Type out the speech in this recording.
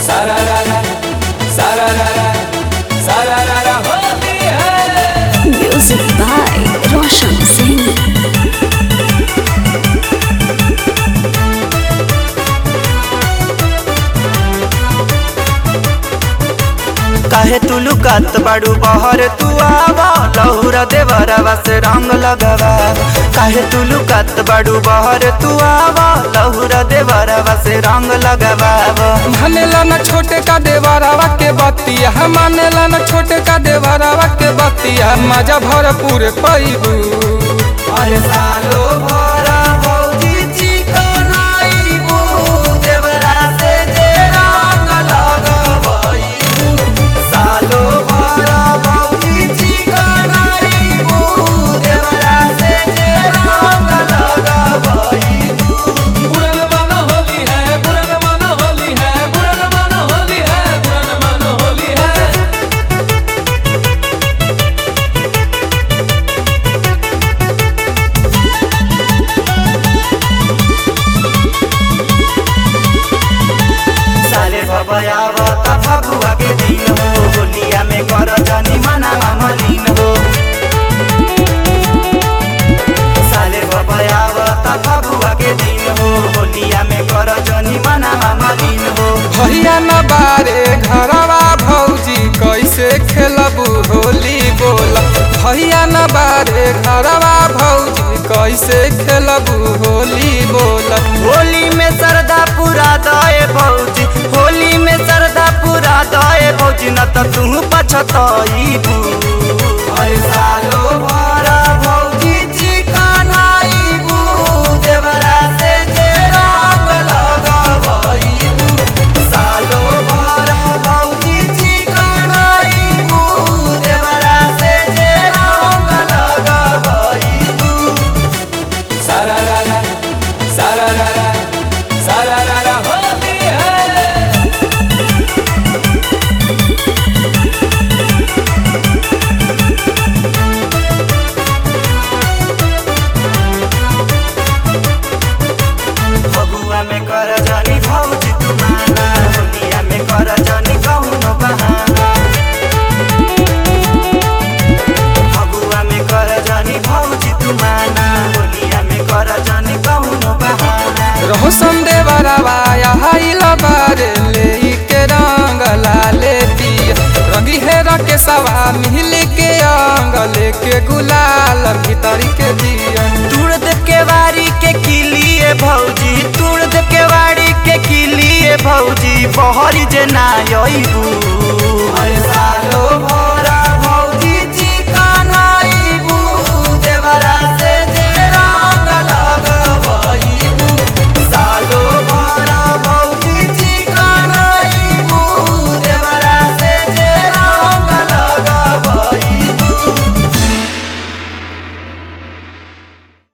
सारारारा सारारारा सारारारा होली है Music by Roshan Singh. काहे तू लुकात बाड़ू बहर तू आवा लहुरा देवरवा से रंग लगवा काहे तू लुकात बाड़ू बहर तू आवा लहुरा देवरवा से रंग लगवा मानेला न छोटे का देवरवा के बतिया मानेला न छोटे का देवरवा के बतिया मजा भरपूर पैबू अरे सालो भरा भौजी चिकनाइबू देवरा से जे रंग लगवइबू सालो भरा भौजी चिकनाइबू देवरा से जे रंग लगवइबू बुरन मन होली है बुरन मन होली है बुरन मन होली है बुरन मन होली है साले भबयावत फगुआ के दिन हो होलिया में कर जनी मना मलिन हो साले भबयावत फगुआ के दिन हो होलिया में कर जनी मना मलिन हो भैया न बारे घरवा भौजी कैसे खेलबू होली बोला भैया न बारे घरवा भौजी कैसे खेलबू होली बोला होली में सरदा पूरा दए भौजी होली में सरदा पूरा दए भौजी न त तू पछतइबू अरे सालो भरा भौजी चिकनाइबू देवरा से जे रंग लगवइबू सालो भरा भौजी चिकनाइबू देवरा से जे रंग लगवइबू सारारारा सारारारा सारारारा होली है फगुआ में कर जनी भौजी तू माना होलिया में कर जनी कौनो बहाना फगुआ में कर जनी भौजी तू माना होलिया में कर जनी कौनो बहाना रहो संदे बरवा आइल बारे ले के रंग लाले दिया रंगी है के सवा मिल के अंग लेके गुलाल भीतरी के दिया तुड़ दे के वारी के किलिए भौजी तुड़ दे के वारी के किलिए भौजी बहरी जे ना अइबू